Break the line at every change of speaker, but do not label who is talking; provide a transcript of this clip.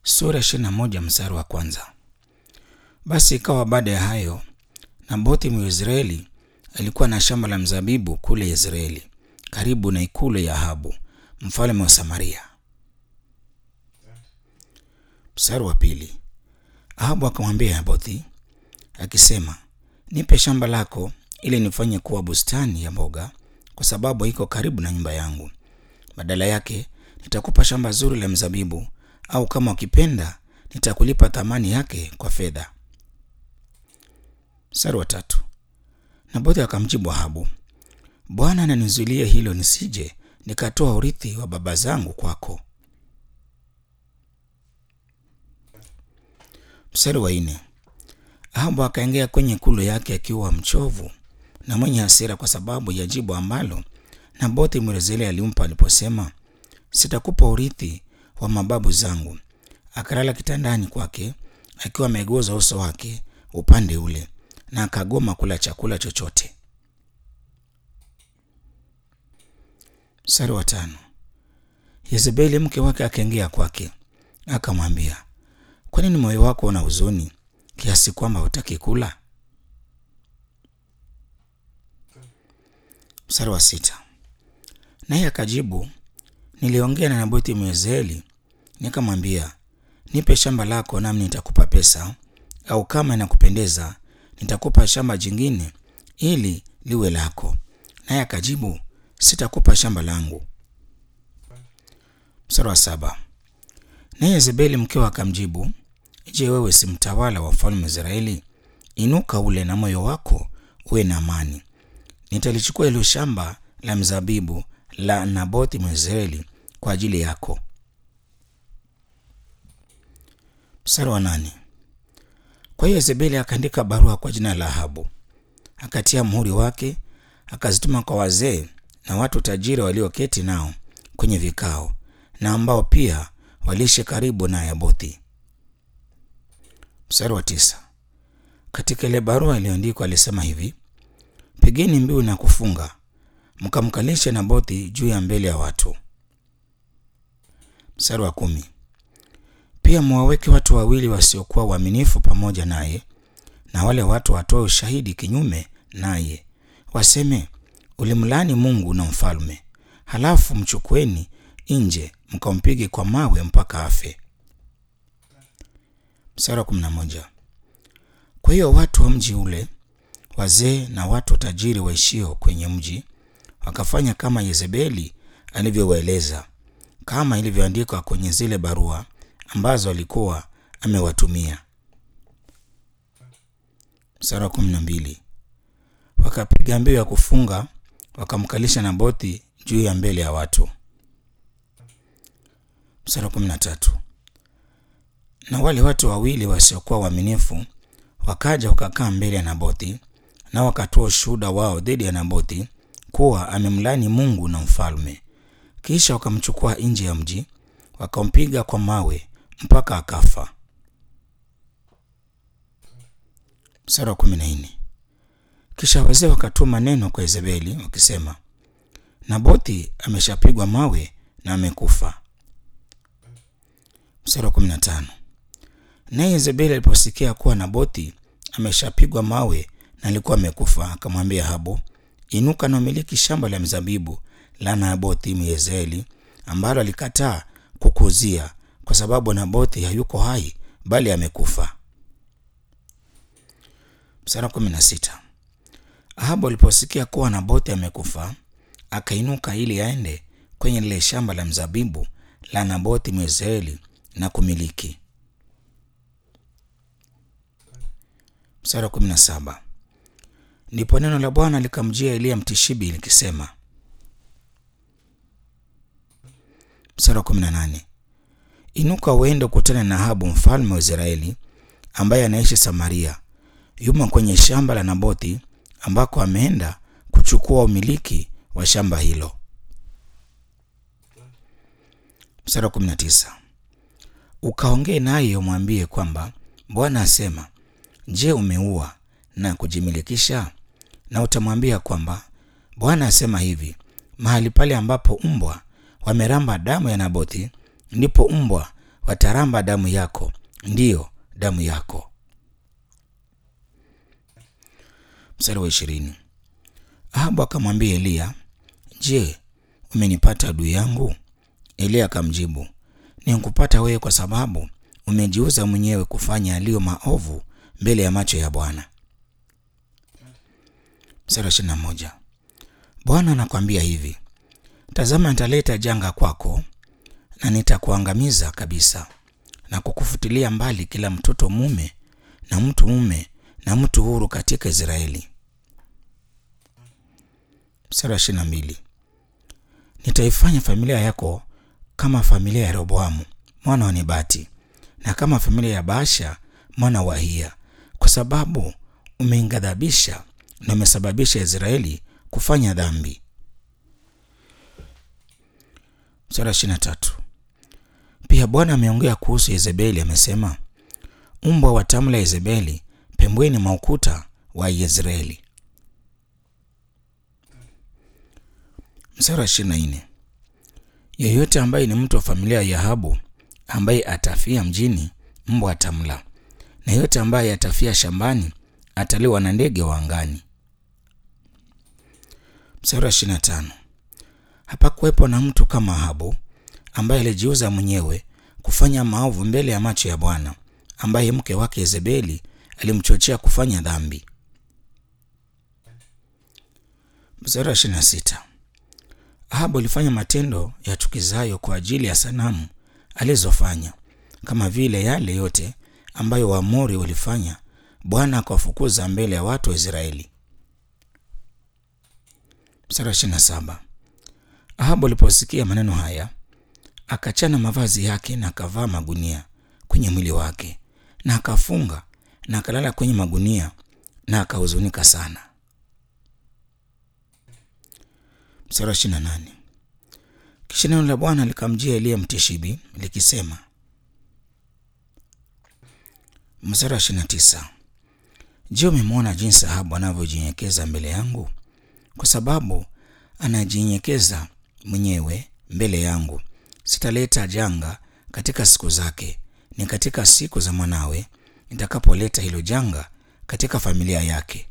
sura ishirini na moja mstari wa kwanza. Basi ikawa baada ya hayo, Nabothi Mwisraeli alikuwa na shamba la mzabibu kule Yezreeli, karibu na ikulu ya Ahabu mfalme wa Samaria. Mstari wa pili. Ahabu akamwambia Nabothi akisema, nipe shamba lako ili nifanye kuwa bustani ya mboga, kwa sababu iko karibu na nyumba yangu. Badala yake nitakupa shamba zuri la mzabibu, au kama ukipenda nitakulipa thamani yake kwa fedha. Mstari wa tatu. Nabothi akamjibu Ahabu, Bwana ananizuilia hilo nisije nikatoa urithi wa baba zangu kwako. Mstari wa nne. Ahabu akaingia kwenye ikulu yake akiwa mchovu na mwenye hasira kwa sababu ya jibu ambalo Nabothi Mwisraeli alimpa aliposema, sitakupa urithi wa mababu zangu. Akalala kitandani kwake akiwa amegoza uso wake upande ule, na akagoma kula chakula chochote. Mstari wa tano. Yezebeli mke wake akaingia kwake akamwambia, kwa nini moyo wako una huzuni kiasi kwamba hutaki kula? Mstari wa sita. Naye akajibu, niliongea na Nabothi Mwisraeli nikamwambia, nipe shamba lako nami nitakupa pesa, au kama inakupendeza nitakupa shamba jingine ili liwe lako. Naye akajibu, sitakupa shamba langu. Mstari wa saba. Naye Yezebeli mkewe akamjibu, je, wewe si mtawala wa mfalme wa Israeli? Inuka ule na moyo wako uwe na amani. Nitalichukua hilo shamba la mzabibu la Nabothi Mwisraeli kwa ajili yako. Mstari wa nane. Kwa hiyo Yezebeli akaandika barua kwa jina la Ahabu, akatia muhuri wake, akazituma kwa wazee na watu tajiri walioketi nao kwenye vikao na ambao pia waliishi karibu na Nabothi. Mstari wa tisa. Katika ile barua iliyoandikwa alisema hivi: pigeni mbiu na kufunga, mkamkalishe Nabothi juu ya mbele ya watu. Mstari wa kumi. Pia mwaweke watu wawili wasiokuwa waaminifu pamoja naye, na wale watu watoe ushahidi kinyume naye, waseme ulimlani Mungu na mfalme, halafu mchukueni nje mkampige kwa mawe mpaka afe. Mstari wa kumi na moja. Kwa hiyo watu wa mji ule, wazee na watu tajiri waishio kwenye mji, wakafanya kama Yezebeli alivyowaeleza, kama ilivyoandikwa kwenye zile barua ambazo alikuwa amewatumia. Mstari wa kumi na mbili. Wakapiga mbiu ya kufunga, wakamkalisha Nabothi juu ya mbele ya watu. Mstari wa kumi na tatu. Na wale watu wawili wasiokuwa waaminifu wakaja wakakaa mbele ya Nabothi, na wakatoa ushuhuda wao dhidi ya Nabothi kuwa amemlani Mungu na mfalme. Kisha wakamchukua nje ya mji, wakampiga kwa mawe mpaka akafa. Mstari wa kumi na nne. Kisha wazee wakatuma neno kwa Yezebeli wakisema, Nabothi ameshapigwa mawe na amekufa. Mstari wa kumi na tano. Naye Yezebeli aliposikia kuwa Nabothi ameshapigwa mawe na alikuwa amekufa, akamwambia Ahabu, inuka na umiliki shamba la mzabibu la Nabothi Myezreeli ambalo alikataa kukuzia, kwa sababu Nabothi hayuko hai bali amekufa. Mstari wa kumi na sita. Ahabu aliposikia kuwa Nabothi amekufa, akainuka ili aende kwenye lile shamba la mzabibu la Nabothi Myezreeli na kumiliki. Mstari wa kumi na saba. Ndipo neno la Bwana likamjia Eliya Mtishibi likisema. Mstari wa kumi na nane. Inuka uende ukutane na Ahabu mfalme wa Israeli ambaye anaishi Samaria, yumo kwenye shamba la Nabothi ambako ameenda kuchukua umiliki wa shamba hilo. Mstari wa kumi na tisa. Ukaongee naye umwambie kwamba Bwana asema, je, umeua na kujimilikisha? Na utamwambia kwamba Bwana asema hivi, mahali pale ambapo mbwa wameramba damu ya Nabothi, ndipo mbwa wataramba damu yako, ndiyo damu yako. Mstari wa ishirini. Ahabu akamwambia Eliya, je, umenipata adui yangu? Eliya akamjibu, nikupata wewe kwa sababu umejiuza mwenyewe kufanya yaliyo maovu mbele ya macho ya Bwana. Mstari wa ishirini na moja. Bwana anakwambia hivi, tazama, nitaleta janga kwako na nitakuangamiza kabisa na kukufutilia mbali kila mtoto mume na mtu mume na mtu huru katika Israeli. Mstari wa ishirini na mbili. Nitaifanya familia yako kama familia ya Rehoboamu mwana wa Nebati na kama familia ya Baasha mwana wa Ahiya, kwa sababu umeinghadhabisha na umesababisha Israeli kufanya dhambi. Mstari wa ishirini na tatu. Pia Bwana ameongea kuhusu Yezebeli, amesema, mbwa watamla Yezebeli pembeni mwa ukuta wa Yezreeli. Mstari wa ishirini na nne. Yeyote ambaye ni mtu wa familia ya Ahabu ambaye atafia mjini, mbwa atamla, na yeyote ambaye atafia shambani ataliwa na ndege wa angani. Mstari wa ishirini na tano. Hapakuwepo na mtu kama Ahabu ambaye alijiuza mwenyewe kufanya maovu mbele ya macho ya Bwana, ambaye mke wake Yezebeli alimchochea kufanya dhambi. Mstari wa ishirini na sita. Ahabu alifanya matendo ya chukizayo kwa ajili ya sanamu alizofanya, kama vile yale yote ambayo Waamori walifanya. Bwana akawafukuza mbele ya watu wa Israeli. Mstari wa ishirini na saba. Ahabu aliposikia maneno haya akachana mavazi yake na akavaa magunia kwenye mwili wake na akafunga na akalala kwenye magunia na akahuzunika sana. Mstari wa ishirini na nane. Kisha neno la Bwana likamjia Eliya Mtishibi likisema. Mstari wa ishirini na tisa. Je, umemwona jinsi Ahabu anavyojinyenyekeza mbele yangu? Kwa sababu anajinyenyekeza mwenyewe mbele yangu, sitaleta janga katika siku zake, ni katika siku za mwanawe nitakapoleta hilo janga katika familia yake.